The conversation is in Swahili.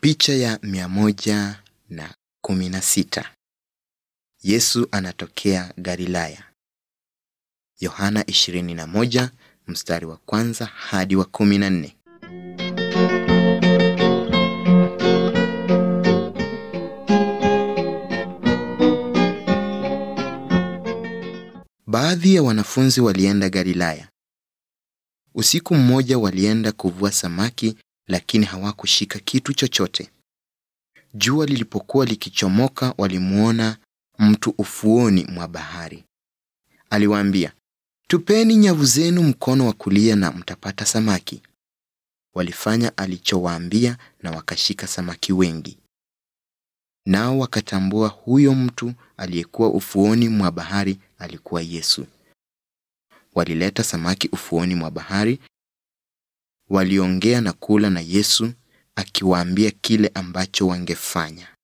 Picha ya mia moja na kumi na sita. Yesu anatokea Galilaya. Yohana 21 mstari wa kwanza hadi wa 14. Baadhi ya wanafunzi walienda Galilaya. Usiku mmoja walienda kuvua samaki lakini hawakushika kitu chochote. Jua lilipokuwa likichomoka walimuona mtu ufuoni mwa bahari. Aliwaambia, "Tupeni nyavu zenu mkono wa kulia na mtapata samaki." Walifanya alichowaambia na wakashika samaki wengi. Nao wakatambua huyo mtu aliyekuwa ufuoni mwa bahari alikuwa Yesu. Walileta samaki ufuoni mwa bahari. Waliongea na kula na Yesu akiwaambia kile ambacho wangefanya.